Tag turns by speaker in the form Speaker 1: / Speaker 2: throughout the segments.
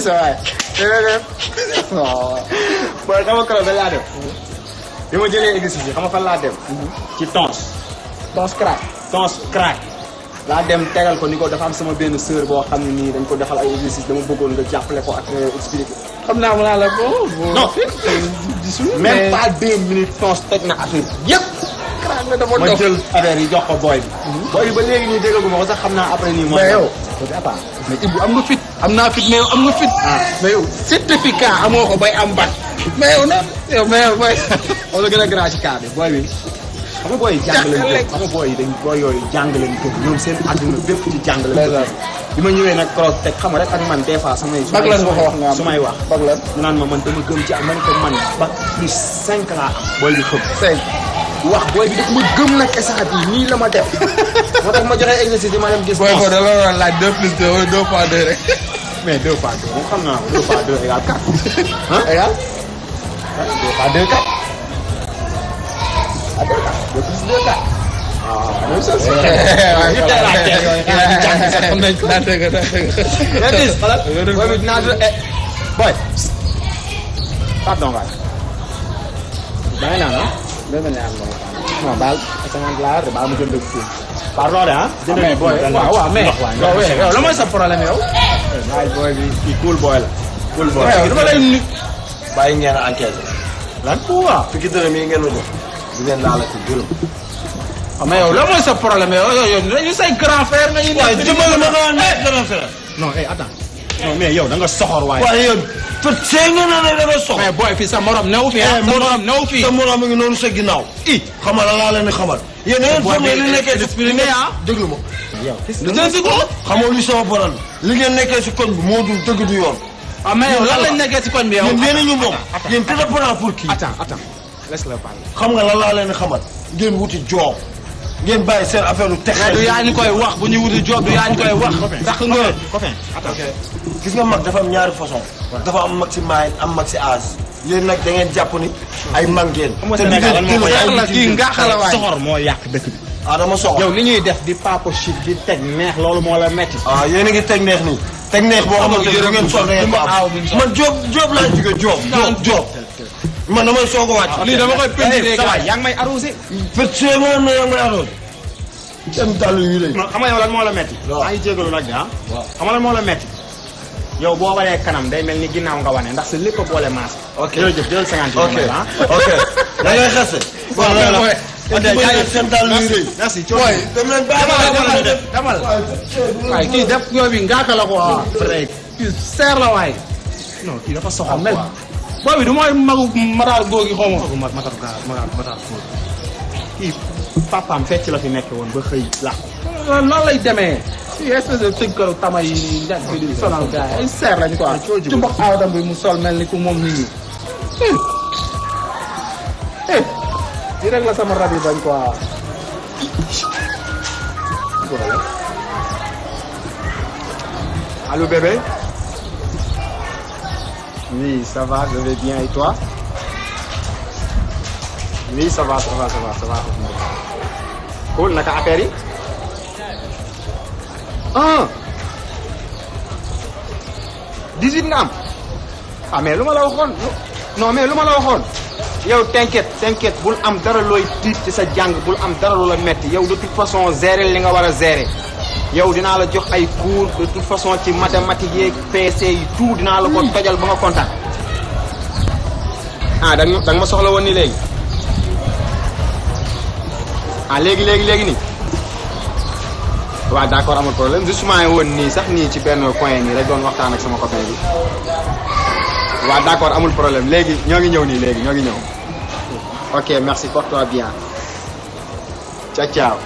Speaker 1: sa waay. waaw.
Speaker 2: booy xam nga keroog dañ laa dem. bi ma jëlee exercice bi xam nga fan laa dem. ci tons.
Speaker 1: tons crack.
Speaker 2: tons crack. laa dem tegal ko ni ko dafa am sama benn sœur boo xam ne nii dañ ko defal ay exercice dama bëggoon nga jàppale ko ak expliquer.
Speaker 1: xam naa mu naa la ko.
Speaker 2: non
Speaker 1: gisul
Speaker 2: même pas deux minutes tons teg na affaire yëpp.
Speaker 1: crack la dafa
Speaker 2: ma
Speaker 1: dof.
Speaker 2: jël affaire yi jox ko booy bi. booy bi ba léegi nii déggagu ma ko sax xam naa après nii. mooy
Speaker 1: mais yow.
Speaker 2: attends.
Speaker 1: mais Ibou am nga fit. am naa fit mais yow am nga fit. mais yow certificat amoo ko bay am bac. mais yow na yow mais yow booy.
Speaker 2: wala gën a grand ci cas bi booy bi. xam nga booy yi jàng lañ ko xam nga booy yi dañ booy yooyu jàng lañ ko ñoom seen àdduna bépp ci jàng lañ ko bi ma ñëwee nag cross teg xam nga rek ak man des fois samay su
Speaker 1: Bac lan nga ko wax nga am
Speaker 2: su may wax
Speaker 1: bac lan.
Speaker 2: ñu naan ma man dama gëm ci am man ko man bac plus cinq laa am booy bi xëm
Speaker 1: cinq.
Speaker 2: wax booy bi daf ma gëm nag instant bi nii la ma def moo tax ma joxe exercice yi ma dem gis
Speaker 1: booy ko da la war a laaj deux plus deux wala deux fois deux rek.
Speaker 2: mais deux fois deux moom xam naa ko deux fois deux égale quatre ah
Speaker 1: égal.
Speaker 2: deux fois deux quatre ah deux quatre deux plus deux quatre waaw même chose ñu teel laa teel yooyu xanaa ñu jàng sax xam nañ ko
Speaker 1: daa dëgg daa dëgg.
Speaker 2: mais bis xoolal booy bi dinaa dund eh boy pardon waay bàyyi naa la
Speaker 1: dama ne am nga ma
Speaker 2: non baal cinquante laa de baal ma jënd ak fii pardon de ah jënd
Speaker 1: mais booy waaw waaw mais. yow yow la mooy sa problème yow.
Speaker 2: waay booy bi kii cool boy la cool boy
Speaker 1: yow dama lay nu.
Speaker 3: bàyyi ngeen a enquête
Speaker 2: lan waaw
Speaker 3: fukki dërëm yi ngeen ma jox di ngeen laalati dërëm.
Speaker 1: mais yow la mooy sa problème yow yow yow dañu say grand frère nga ñu.
Speaker 3: waaye dimbali ma nga nekk dërëm fi la.
Speaker 2: non eh attends non mais yow da nga soxor waaye
Speaker 3: waaye yow fët see nga ne ne da nga sox.
Speaker 1: mais booy fii sa morom new fi ah. sa morom new fi.
Speaker 3: sa morom mi ngi noonu sa ginnaaw. i xamal la laa leen di xamal. yéen da ngeen foog ne li nekkee si
Speaker 1: expliqué ah.
Speaker 3: déglu ma.
Speaker 1: lu jëm si ko.
Speaker 3: xamoo li sama problème li ngeen nekkee si koñ bi moo dul dëgg du yoon.
Speaker 1: ah mais yow lan lañ nekkee ci koñ bi yow.
Speaker 3: yéen yéen a ñu moom. yéen te dépendant pour kii.
Speaker 2: attends attends laisse le parler
Speaker 3: xam nga lan laa leen di xamal. ngeen wuti joob. ngeen bàyyi seen affaire lu teg.
Speaker 1: mais du yaa ñu koy wax bu ñu wuti job du yaa ñu koy wax. ndax nga.
Speaker 2: copain attends
Speaker 3: gis nga mag dafa am ñaari façon dafa am mag si maay am mag si âge yéen nag da ngeen jàpp ni ay mag ngeen
Speaker 2: xam nga
Speaker 3: te li
Speaker 2: Sénégal lan moo
Speaker 3: ngeen
Speaker 2: ko
Speaker 3: jël
Speaker 1: yàq la kii ngaax la waay.
Speaker 2: soxor moo yàq dëkk bi
Speaker 3: ah dama soxla
Speaker 2: yow li ñuy def di papo shit di teg neex loolu moo la metti
Speaker 3: ah yéen a ngi teg neex nii teg neex boo xamante ne bu ngeen sol da ngeen ko
Speaker 1: aaw
Speaker 3: am
Speaker 1: bi mu sol.
Speaker 3: man Diop Diop laa jóge Diop Diop Diop man damay soog a wàcc
Speaker 1: lii dama koy pédé
Speaker 2: sa waay yaa ngi may arrosé
Speaker 3: fait see nga ne yaa ngi may aroon seen dàll yu rëy
Speaker 2: non xam nga yow lan moo la metti
Speaker 3: Waaw.
Speaker 2: maa ngi jégalu nag de ah xam nga lan moo la metti yow boo waree kanam day mel ni ginnaaw nga wane ndax sa lépp a boole maas
Speaker 3: ok
Speaker 2: jërëjëf jël cinquante
Speaker 3: ok
Speaker 2: yi ah
Speaker 3: ok da ngay xase
Speaker 1: waaw mais booy.
Speaker 3: te bu bëri seen dàll yu rëy
Speaker 2: merci
Speaker 3: booy dem leen bàyyi ma
Speaker 1: demal
Speaker 3: def
Speaker 1: demal waaye kii def yooyu bi ngaaka la ko waaw.
Speaker 2: vrai
Speaker 1: kii seer la waay.
Speaker 2: non kii dafa soxor
Speaker 1: mel booy bi du mooy magu maraal góor gi xaw ma.
Speaker 2: ma matar gaa matar matar kii papaam fecc la fi nekk woon ba xëy làqu
Speaker 1: noonu lay demee. fii espèce de tëggalu tama yi njëkk bi di sonal gars yi ay seer lañu quoi. ci mbokk aadam bi mu sol mel ni ku moom nit ñi. eh di rek la sama rab yi bañ quoi.
Speaker 2: Allô bébé Oui, ça va, je vais bien et toi Oui, ça va, ça va, ça va, ça va. Cool, naka affaire yi ah 18 nga am ah mais lu ma la waxoon non mais lu ma la waxoon yow t'inquiète t'inquiète bul am dara looy tiit ci sa jàng bul am dara lu la metti yow de toute façon gérer li nga war a gérer yow dinaa la jox ay cours de toute façon ci mathématiques yeeg PC yi tout dinaa la ko tojal ba nga kontaan ah da nga da nga ma soxla woon ni léegi ah léegi léegi léegi nii waaw d'accord amul problème justement woon nii sax nii ci benn coin nii rek doon waxtaan ak sama copain bi waaw d'accord amul problème léegi ñoo ngi ñëw nii léegi ñoo ngi ñëw ok merci porte-toi bien ciao ciao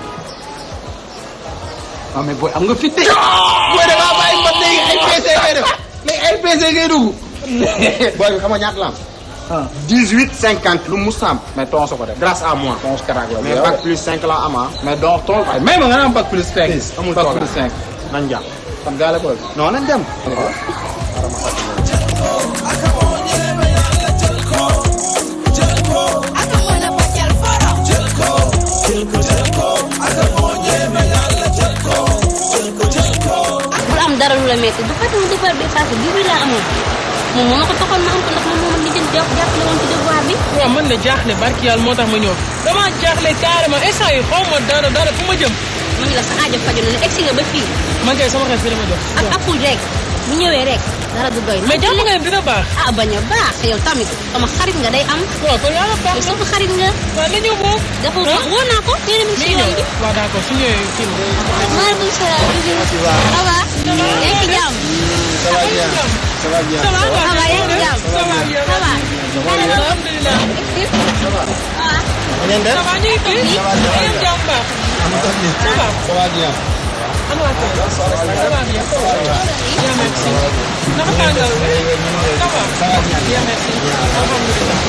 Speaker 1: ah mais booy am nga fit de. booy da ngaa bàyyi mbot léegi ay PC ngay def léegi ay PC ngay dugg.
Speaker 2: booy bi xam nga ñaata la am
Speaker 1: ah
Speaker 2: 18 50 lu mu sàmm
Speaker 1: mais tonso ko def.
Speaker 2: grâce à moi
Speaker 1: tonso karaag la.
Speaker 2: mais bac plus 5 la am ah
Speaker 1: mais donc tool waaye même nga naan bac plus 5.
Speaker 2: amul
Speaker 1: bac
Speaker 2: toogaay.
Speaker 1: plus 5.
Speaker 2: nañ jàpp
Speaker 1: kon gaa la ko.
Speaker 2: non nañ dem
Speaker 4: bul am dara lu la métti du fàttali du devoir bi passé dix-huit laa amoon moom moo ma ko taxoon ma am ko ndax moom moo ma lijjën jàpp jàppale woon ci devoir bi
Speaker 5: waaw man na jaaxle barki yàlla moo tax ma ñëw dama jaaxle carrément instant yi xaw ma dara dara fu ma jëm
Speaker 4: ma ngi la sa aajo faju na ne egsi nga ba fii
Speaker 5: man kay sama xel fi dama jox
Speaker 4: ak apul rek bu ñëwee rek dara du doy
Speaker 5: mais jàpp nga ne dina baax
Speaker 4: ah bañ a baax yow tamit sama xarit nga day am
Speaker 5: waaw kon yàlla baax
Speaker 4: yow sama xarit nga
Speaker 5: waaw na ñëw boobu
Speaker 4: dafa woo naa ko nee na mi ngi si yoon bi
Speaker 5: waaw d'accord su ñëwee kii
Speaker 4: maaleykum salaam ça va yaa ngi ci jàmm
Speaker 3: ça va bien ça va bien
Speaker 5: ça va
Speaker 4: ça va yaa ngi ci jàmm
Speaker 5: ça va bien
Speaker 4: ça va
Speaker 5: alhamdulilah
Speaker 4: ça va
Speaker 3: na ngeen def
Speaker 5: ça va ñu ngi fi
Speaker 3: Ça va, ça va.
Speaker 5: yéen jàmm baax ça va
Speaker 3: ça va bien
Speaker 5: ana waa kër ça va bien bien merci naka tàngal bi ça va
Speaker 3: ça va bien
Speaker 5: bien merci alhamdulilah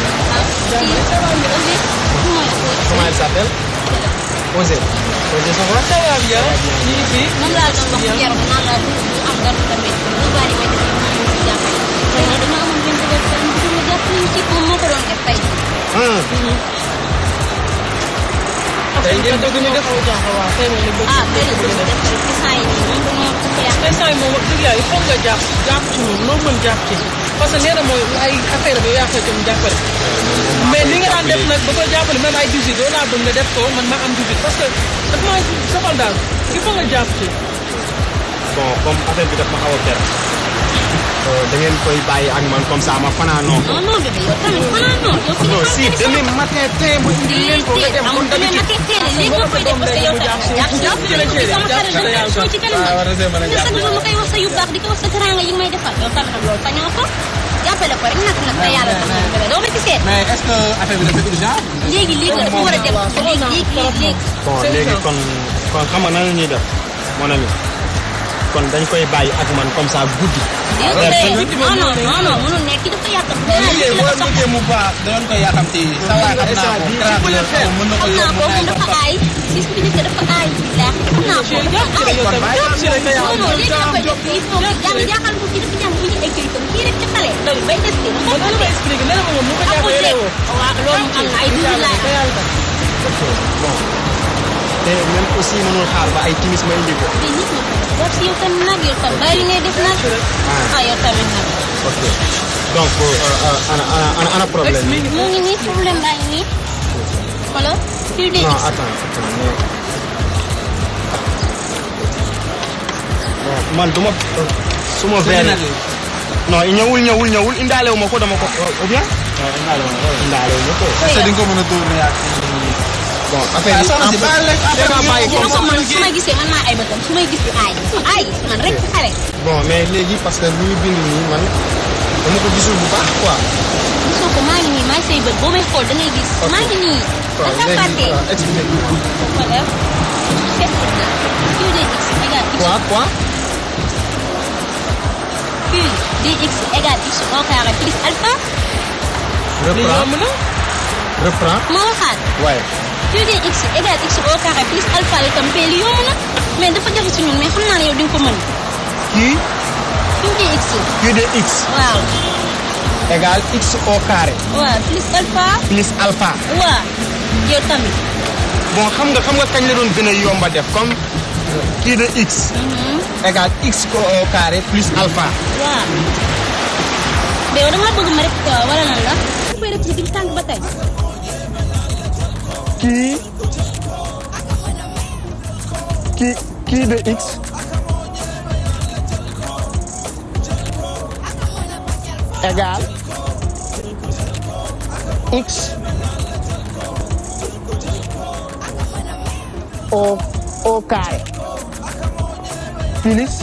Speaker 3: comment elle s'appelle Osé Osé ça va
Speaker 5: ça va bien ñu ngi fi
Speaker 4: moom laa doon wax keroog naan la du am dara tamit lu bari may def moom moo ci jàppale xëy na dama amoon benn bëgg a bëgg a jàppale ñu ci moom moo ko doon def tey
Speaker 3: tey ngeen bëgg ñu def
Speaker 5: waaw tey moom la bëgg
Speaker 4: ah benn bés def rek ci saa yi nii moom moo ko yàq
Speaker 5: instant yi moom wax dëgg yàlla il faut nga jàpp jàpp ci moom loo mën jàpp ci parce que nee na mooy ay affaire bi yaa koy dem jàppale mais li nga daan def nag ba ko jàppale même ay 18 doo laa bëgg nga def ko man ma am 18 parce que dafa maa soxal daal il faut nga jàpp ci
Speaker 2: bon comme affaire bi daf ma xaw a perte da ngeen koy bàyyi ak man comme ça ma fanaanoo ko
Speaker 4: non non bébé yow tamit xanaa non yow fi
Speaker 2: non
Speaker 4: nga
Speaker 2: si
Speaker 4: xam ne
Speaker 2: demain matin tey ma indi leen ko nga dem
Speaker 4: amul
Speaker 2: comme
Speaker 4: demee
Speaker 2: d'habitude
Speaker 4: matin teel léegi nga koy def parce que yow tamit jàpp ci
Speaker 5: jàpp ci la chérie,
Speaker 4: sama
Speaker 5: jàpp
Speaker 4: xarit
Speaker 5: ci la
Speaker 4: la
Speaker 5: yàlla
Speaker 4: soo ci kanam
Speaker 3: waaw war na see mën a
Speaker 4: mais
Speaker 3: jàpp
Speaker 4: chaque jour ma koy wax sa yu baax di ko wax sa teranga yi nga may defal yow tamit nag loolu sañoo ko jàppale ko rek nag nag te yàlla tax na bébé doo ma ci seet
Speaker 1: mais est-ce que affaire bi dafa urgent
Speaker 4: léegi léegi la dafa war a dem léegi léegi léegi
Speaker 2: bon léegi kon kon xam nga nan la ñuy def mon ami kon dañ koy bàyyi ak man comme ça guddi
Speaker 4: léegi non non non non mënul nekk ki dafa yàq
Speaker 1: liggéey boo bëggee mu baax danoon koy yàkkamti sa waay xam naa ko travelé mën na ko
Speaker 4: xam naa
Speaker 1: yóbbu
Speaker 4: ko
Speaker 1: mën
Speaker 4: moom
Speaker 1: naa
Speaker 4: dafa
Speaker 1: ko
Speaker 4: aay gis bi nekk dafa aay bilaa xam naa ko dafa aay
Speaker 5: yow tamit jàpp ci la te
Speaker 4: non
Speaker 5: yàlla
Speaker 4: non léegi dafa def il faut que jàng jaaxal ko kii dafa jàng bu ñu ay këyitam kii rek ci xale loolu bay testé mu
Speaker 5: man dama expliqué nee na ma moom mu ko
Speaker 4: amul
Speaker 5: jàppale
Speaker 4: léegi
Speaker 5: woo
Speaker 4: waaw loolu am na ay dugub laa
Speaker 5: te yàlla tax
Speaker 2: bon te même aussi mënul xaar ba ay timis ma indi ko
Speaker 4: te nit ñi ko def jàpp si yow tamit nag yow tam bàyyi li ngay def nag ah yow tamit nag
Speaker 2: ok donc euh, euh, ana ana ana ana problème bi
Speaker 5: explique
Speaker 4: mu ngi nii problème baa ngi nii xoolal fil de
Speaker 2: non
Speaker 4: x
Speaker 2: attends attends mais bon man duma su ma verre non ñëwul ñëwul ñëwul indaale wu ma ko dama ko ou bien indaale wu ma ko
Speaker 1: est-ce que di nga ko mën a tourner ak
Speaker 2: bon affaire yi
Speaker 1: soxna si baal leen affaire
Speaker 2: dama bàyyi
Speaker 4: dina
Speaker 2: comme
Speaker 4: ko
Speaker 2: ça
Speaker 4: man su ma gisee man maa ay bëtam su may gis di aay aay man rek ci xale
Speaker 2: bon mais léegi parce que li ñu bind nii man dama ko gisul bu baax quoi
Speaker 4: gisoo ko maa ngi nii maa ngi say bët boo may xool da ngay gis maa ngi nii
Speaker 2: waaw
Speaker 4: da nga
Speaker 2: léegi
Speaker 4: fàtte
Speaker 2: waaw explique
Speaker 4: voilà sept na q de x égale x
Speaker 2: quoi quoi
Speaker 4: q de x égale x au carré plus alpha
Speaker 5: li
Speaker 2: reprends
Speaker 5: yomb na
Speaker 2: reprends
Speaker 4: ma waxaat
Speaker 2: ouais
Speaker 4: q de x égale x au carré plus alpha li tam mais li yomb na mais dafa jafe si ñun mais xam naa ne yow di nga ko mën
Speaker 2: kii
Speaker 4: q de x
Speaker 2: q de x
Speaker 4: waaw
Speaker 2: égale x au carré
Speaker 4: waaw plus alpha
Speaker 2: plus alpha
Speaker 4: waaw yow tamit
Speaker 2: bon xam nga xam nga kañ la doon gën a yomba def comme kii de x égale x au carré plus alpha
Speaker 4: waaw mais yow dama bëgg ma rek wala lan la koy rek ci biir tànk ba tey
Speaker 2: kii kii kii de x égale x au au carré plus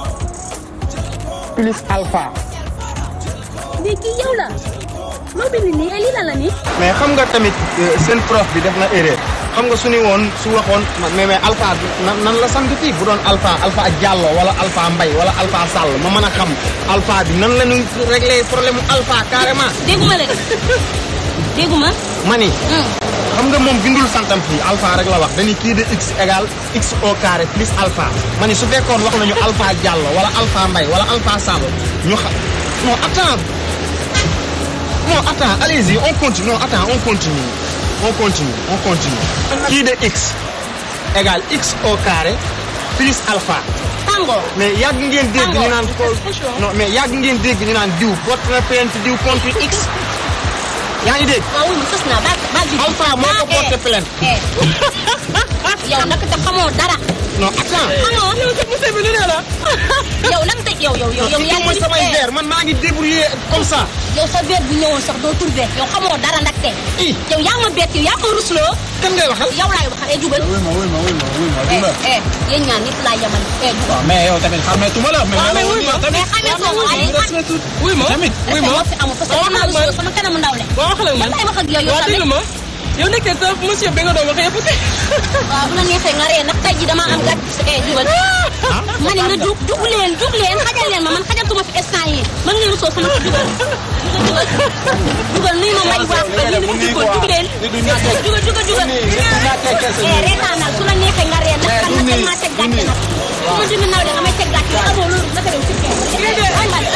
Speaker 2: plus alpha.
Speaker 4: mais kii yow la loo bind nii ay lii lan la nii
Speaker 2: mais xam nga tamit seen prof bi def na erreur xam nga su ni woon su waxoon mais mais alpha nan nan la sant fii bu doon alpha alpha Diallo wala alpha Mbay wala alpha Sall ma mën a xam alpha bi nan la ñuy régler problème mu alpha carrément.
Speaker 4: dégguma la de dégguma
Speaker 2: ma ni
Speaker 4: hum
Speaker 2: xam nga moom bindul santam fii alpha rek la wax dañuy kii de x égale x au carré plus alpha ma ni su fekkoon wax nañu alpha Diallo wala alpha Mbay wala alpha Sall ñu xam non attends non attends allez-y on continue non attends on continue on continue on continue kii de x égale x au carré plus alpha
Speaker 4: tàngoor.
Speaker 2: mais yàgg ngeen dégg ñu naan ko
Speaker 5: Franchement.
Speaker 2: non mais yàgg ngeen dégg ñu naan diw porte na plainte diw contre x yaa ngi dégg
Speaker 4: waaw wuy ma sës naa baal baal bi.
Speaker 2: Alpha moo ko porté plainte
Speaker 4: eh yow naka te xamoo dara.
Speaker 2: non attends
Speaker 4: xamoo
Speaker 5: yow sa monsieur bi lu ne la.
Speaker 4: yow lan te yow yow yow yow
Speaker 2: yow mooy samay
Speaker 4: eh,
Speaker 2: verre man maa ngi débrouillé comme ça
Speaker 4: yow sa verre bu ñëwoon sax doo trouvé yow xamoo dara ndaxte.
Speaker 2: i
Speaker 4: yow yaa ma bett yow yaa ma rusloo.
Speaker 2: kan ngay waxal
Speaker 4: yow laay waxal eh jugal.
Speaker 1: wuy ma wuy ma wuy ma wuy ma
Speaker 4: eh
Speaker 1: dina
Speaker 4: eh yéen ñaan ñëpp laa yemal eh jugal.
Speaker 1: waaw mais yow tamit xameetuma la mais
Speaker 5: waaw mais wuy ma.
Speaker 4: mais xamee ko waaye xam
Speaker 5: wuy ma.
Speaker 1: Tamit.
Speaker 5: wuy
Speaker 4: respect
Speaker 5: ma.
Speaker 4: moo fi amul parce que
Speaker 5: waaw
Speaker 4: yaa ma
Speaker 5: wax ak
Speaker 4: rusloo sama kanamu ndaw le.
Speaker 5: waaw wax la man.
Speaker 4: lan lay wax ak yow yow
Speaker 5: waaw
Speaker 4: tamit.
Speaker 5: déglu ma. yow nekkee sa monsieur bi nga doon wax yëpp te.
Speaker 4: waaw bu la neexee nga ree ndax tey jii damaa am gàtt eh jugal. ma ne nga jug jug leen jug leen xajal leen ma man xajatuma fi instant yii man ngeen rusoo sama jugal. jugal jugal nuyu ma may waaf ba nii dafa jugal jug leen. jugal jugal jugal. eh reetaanal su la neexee nga ree ndax kan naka maa teg gàtt nag. su ma dund naw de nga may teg gàtt yi amoo loolu naka dem si kenn. ay man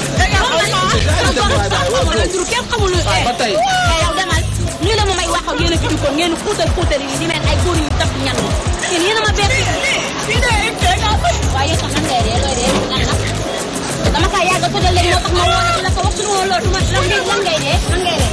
Speaker 4: kenn xamul lu
Speaker 1: ba tey.
Speaker 4: eh yow demal nii la ma may wax ak yéen a fi duggoon ngeen xuutal xuutal yi di mel ay góor yu def ñan yéen yéen a ma bett waaye yow sax nan ngay ree looy ree lan la dama kaa yàgg a tojal leen moo tax ma woo la di la ko wax suñu woon loolu du ma lan ngay lan ngay ree lan ngay ree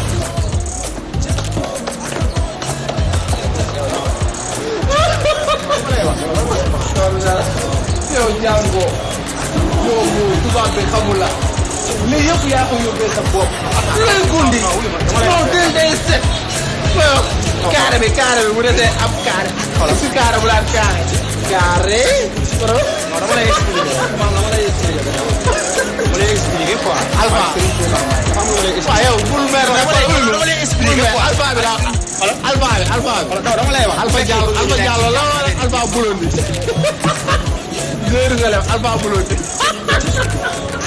Speaker 1: yow jàngoo yow yow tubaab bi xamul la lii yëpp yaa ko yóbbee sa bopp lu lay gundi non day day set waaw carré bi carré bi bu desee am carré si carré bu daan carré carré
Speaker 2: non dama lay expliqué man dama lay expliqué dama lay expliqué quoi
Speaker 1: alpha
Speaker 2: xam nga lay
Speaker 1: waaw yow bul mer
Speaker 2: dama lay dama lay expliqué quoi
Speaker 1: alpha bi daa alpha bi alpha bi
Speaker 2: non dama lay wax
Speaker 1: alpha Diallo alpha Diallo la wala alpha Bulondi. Zéro nga lef alpha Bulondi.